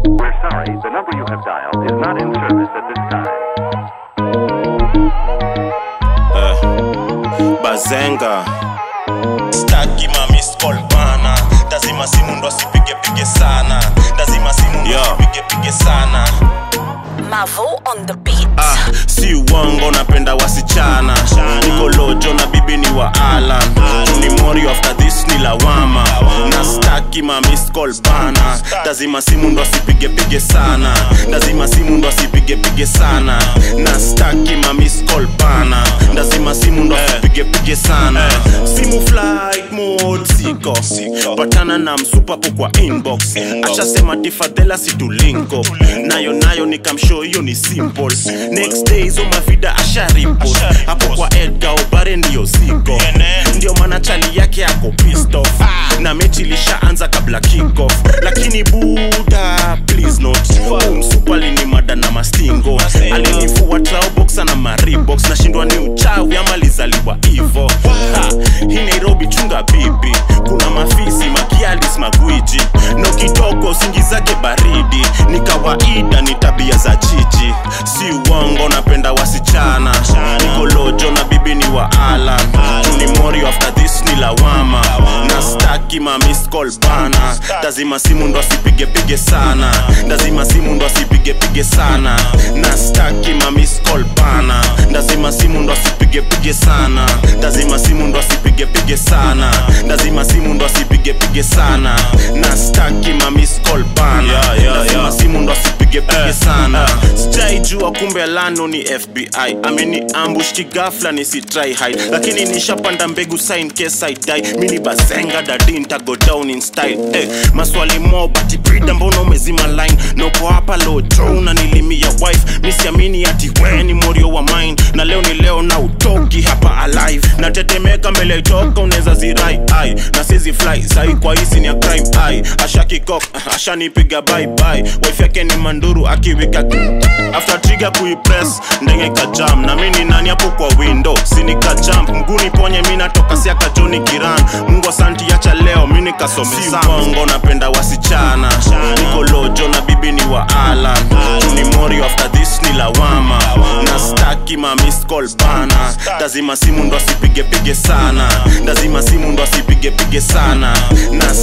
We're sorry, the number you have dialed is not in service at this time. bazenga staki ma missed call bana lazima simu ndo asipige pige sana lazima simu ndo asipige pige sana Mavo on the beat. ah, si uongo napenda wasichana niko lojo na bibi ni wa alan ni mori after this ni lawama na staki ma missed call bana lazima simu ndo asipige pige sana lazima simu ndo asipige pige sana na staki ma missed call bana lazima simu ndo asipige pige sana simu flight mode siko patana na msupapo kwa inbox ashasema tifadhela situlinko nayo nayo nikamshow hiyo ni simple next day hizo mavida asharipo hapo kwa edgar obare ndiyo siko ndio maana chali yake ako pissed off na mechi ilishaanza kabla kickoff lakini buda please not umsupali ni mada na mastingo alinifua traoboxa na maribox nashindwa ni uchawi ama lizaliwa hivo Ha, hii nairobi chunga bibi kuna mafisi makialis magwiji no kidogo usingizake baridi ni kawaida ni tabia za chichi si uongo napenda wasichana niko lojo na bibi ni wa alan ni mori after this ni lawama na staki ma missed call bana lazima simu ndo asipige pige sana lazima simu ndo asipige pige sana na staki ma missed call bana lazima simu ndo asipige pige sana lazima simu ndo asipige pige sana lazima simu ndo asipige pige sana na staki ma missed call bana lazima simu ndo asipige pige sana sijaijua kumbe lano ni fbi ameni ambush kigafla nisitry hide lakini nishapanda mbegu sign case I die mini bazenga dadi ntago down in style eh, maswali mo bati brida mbona umezima line noko hapa lojo unanilimia wife misiamini ati we ni morio wa mine na leo ni leo na utoki hapa alive natetemeka mbele itoka unaweza zirai ai na sizi fly sai kwa hisi ni ya crime ai ashakikok ashanipiga bye bye wife yake ni manduru akiwika after trigger kuipress ndenge kajam na mini nani hapo kwa window sinika jump mguni ponye mi natoka siaka joni kiran mungu asanti yacha leo mi nikasomesambongo napenda wasichana niko lojo na bibi ni wa alan ni mori after this ni lawama na staki ma missed call bana lazima simu ndo asipige pige sana lazima simu ndo asipige pige sana na